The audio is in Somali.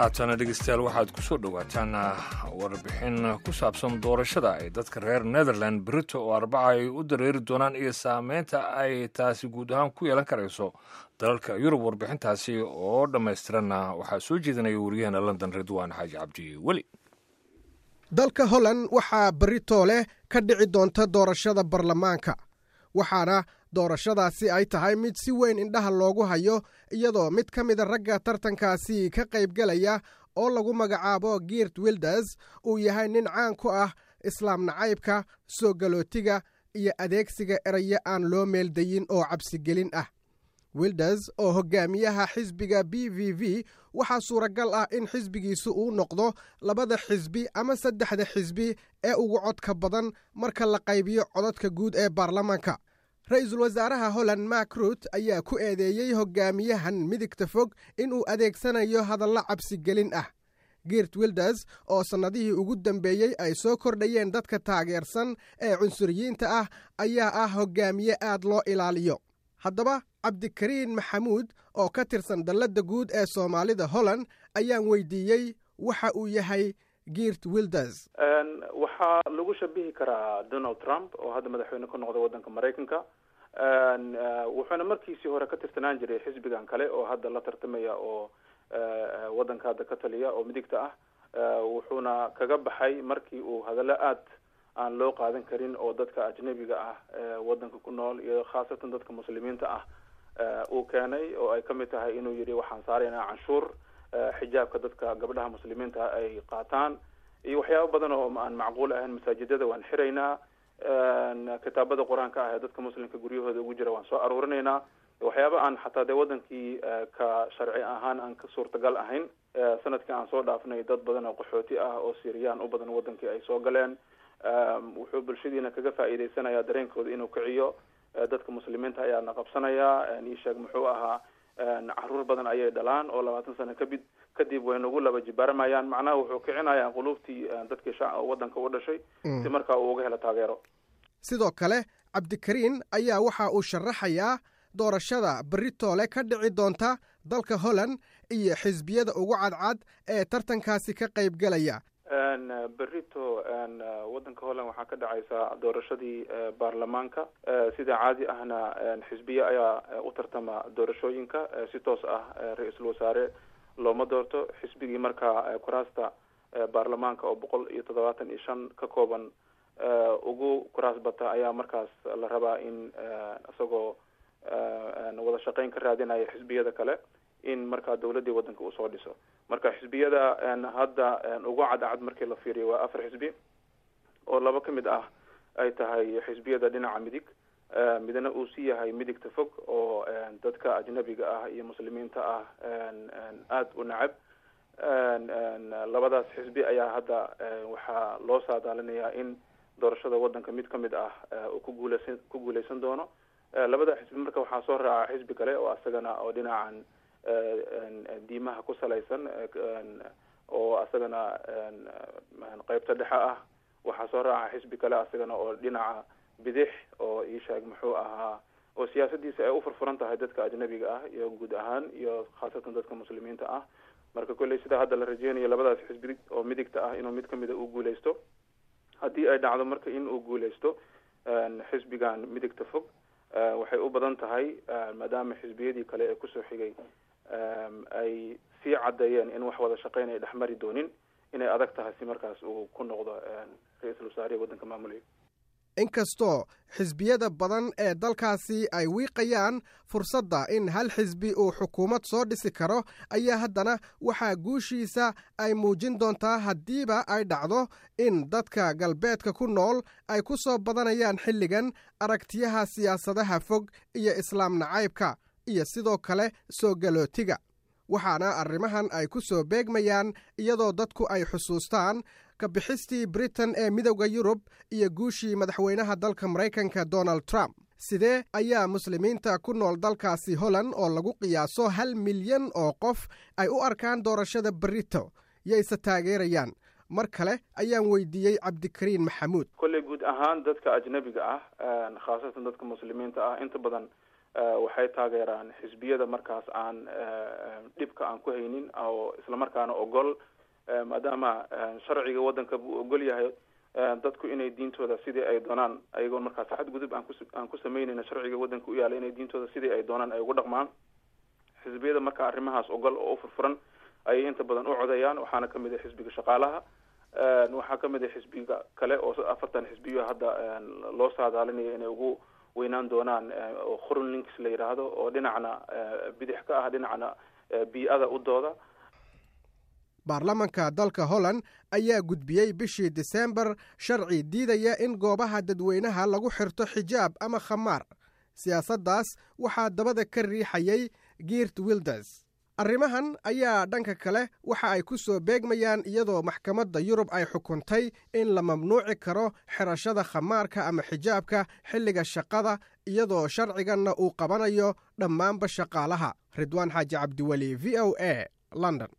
haatana dhegeystayaal waxaad ku soo dhowaataan warbixin ku saabsan doorashada ay dadka reer netherland brito oo arbaca ay u dareeri doonaan iyo saameynta ay taasi guud ahaan ku yeelan karayso dalalka yurub warbixintaasi oo dhammaystiranna waxaa soo jeedinaya wariyaheena london ridwaan xaaji cabdi weli dalka holland waxaa berito leh ka dhici doonta doorashada baarlamaanka waxaana doorashadaasi ay tahay mid si weyn indhaha loogu hayo iyadoo mid ka mida ragga tartankaasi ka qaybgelaya oo lagu magacaabo giert wilders uu yahay nin caan ku ah islaam nacaybka soo galootiga iyo adeegsiga erayo aan loo meeldayin oo cabsigelin ah wilders oo hogaamiyaha xisbiga b v v waxaa suuragal ah in xisbigiisu uu noqdo labada xisbi ama saddexda xisbi ee ugu codka badan marka la qaybiyo codadka guud ee baarlamaanka ra-iisul wasaaraha holland mak rut ayaa ku eedeeyey hogaamiyahan midigta fog inuu adeegsanayo hadallo cabsigelin ah giert wilders oo sannadihii ugu dambeeyey ay soo kordhayeen dadka taageersan ee cunsuriyiinta ah ayaa ah hogaamiye aad loo ilaaliyo haddaba cabdikariin maxamuud oo ka tirsan dalladda guud ee soomaalida holland ayaan weydiiyey waxa uu yahay giert wilders waxaa lagu shabihi karaa donald trump oo hadda madaxweyne ka noqda waddanka maraykanka wuxuuna markiisii hore ka tirsanaan jiray xisbigan kale oo hadda la tartamaya oo waddanka hadda ka taliya oo midigta ah wuxuuna kaga baxay markii uu hadallo aad aan loo qaadan karin oo dadka ajnabiga ah waddanka ku nool iyo khaasatan dadka muslimiinta ah uu keenay oo ay kamid tahay inuu yidhi waxaan saaraynaa canshuur xijaabka dadka gabdhaha muslimiinta ay qaataan iyo waxyaabo badan oo aan macquul ahayn masaajidada waan xiraynaa kitaabada qur-aanka ah ee dadka muslimka guryahooda ugu jira waan soo aruurinaynaa waxyaaba aan xataa dee wadankii ka sharci ahaan aan ka suurtagal ahayn sanadkii aan soo dhaafnay dad badan oo qaxooti ah oo siriyaan u badan wadankii ay soo galeen wuxuu bulshadiina kaga faa'iideysanaya dareenkooda inuu kiciyo dadka muslimiinta ayaa na qabsanaya isheeg muxuu ahaa caruur badan ayay dhalaan oo labaatan sano kabid kadib way nagu laba jibaaramayaan macnaha wuxuu kicinayaa quluubtii dadkii sha waddanka u dhashay si markaa uu uga helo taageero sidoo kale cabdikariin ayaa waxa uu sharaxayaa doorashada beritoole ka dhici doonta dalka holland iyo xisbiyada ugu cadcad ee tartankaasi ka qaybgelaya berito waddanka holland waxaa ka dhacaysa doorashadii baarlamaanka sida caadi ahna xisbiye ayaa u tartama doorashooyinka si toos ah ra-iisul wasaare looma doorto xisbigii markaa kuraasta baarlamaanka oo boqol iyo toddobaatan iyo shan ka kooban ugu kuraas bata ayaa markaas la rabaa in isagoo wada shaqeyn ka raadinaya xisbiyada kale in markaa dawladdii waddanka usoo dhiso marka xisbiyada hadda ugu cadcad markii la fiiriyo waa afar xisbi oo laba ka mid ah ay tahay xisbiyada dhinaca midig midna uu si yahay midigta fog oo dadka ajnabiga ah iyo muslimiinta ah aada u nacab labadaas xisbi ayaa hadda waxaa loo saadaalinayaa in doorashada waddanka mid ka mid ah uu ku guuleysan ku guuleysan doono labada xisbi marka waxaa soo raaca xisbi kale oo asagana oo dhinacan diimaha ku salaysan oo asagana qeybta dhexe ah waxaa soo raaca xisbi kale asagana oo dhinaca bidix oo isheeg muxuu ahaa oo siyaasadiisa ay u furfuran tahay dadka ajnabiga ah iyo guud ahaan iyo khaasatan dadka muslimiinta ah marka kolley sidaa hadda la rajeynayo labadaas xisbi oo midigta ah inuu mid kamida uu guuleysto haddii ay dhacdo marka in uu guuleysto xisbigan midigta fog waxay u badan tahay maadaama xisbiyadii kale ee kusoo xigay ay sii caddeeyeen in wax wada shaqeyn ay dhexmari doonin inay adag tahay si markaas uu ku noqdo ra-iisul wasaarihi waddanka maamulaya inkastoo xisbiyada badan ee dalkaasi ay wiiqayaan fursadda in hal xisbi uu xukuumad soo dhisi karo ayaa haddana waxaa guushiisa ay muujin doontaa haddiiba ay dhacdo in dadka galbeedka ku nool ay ku soo badanayaan xilligan aragtiyaha siyaasadaha fog iyo islaam nacaybka iyo sidoo kale soo galootiga waxaana arrimahan ay ku soo beegmayaan iyadoo dadku ay xusuustaan kabixistii britain ee midowda yurub iyo guushii madaxweynaha dalka maraykanka donald trump sidee ayaa muslimiinta ku nool dalkaasi holland oo lagu qiyaaso hal milyan oo qof ay u arkaan doorashada berito yayse taageerayaan mar kale ayaan weydiiyey cabdikariin maxamuud kolley guud ahaan dadka ajnabiga ah khaasatan dadka muslimiinta ah inta badan waxay taageeraan xisbiyada markaas aan dhibka aan ku haynin oo islamarkaana ogol maadaama sharciga waddanka buu ogol yahay dadku inay diintooda sidii ay doonaan ayagoon markaas xadgudub aan ku aan ku sameynayna sharciga waddanka u yaala inay diintooda sidii ay doonaan ay ugu dhaqmaan xisbiyada marka arrimahaas ogol oo u furfuran ayay inta badan u codayaan waxaana kamid ah xisbiga shaqaalaha waxaa kamid ah xisbiga kale oo afartan xisbiyo hadda loo saadaalinayo inay ugu weynaan doonaan oo khurun links la yidhaahdo oo dhinacna bidix ka ah dhinacna bii-ada u dooda baarlamanka dalka holland ayaa gudbiyey bishii diseembar sharci diidaya in goobaha dadweynaha lagu xirto xijaab ama khamaar siyaasaddaas waxaa dabada ka riixayay giirt wilders arrimahan ayaa dhanka kale waxa ay ku soo beegmayaan iyadoo maxkamadda yurub ay xukuntay in la mamnuuci karo xirashada khamaarka ama xijaabka xilliga shaqada iyadoo sharciganna uu qabanayo dhammaanba shaqaalaha ridwaan xaaji cabdiweli v o a london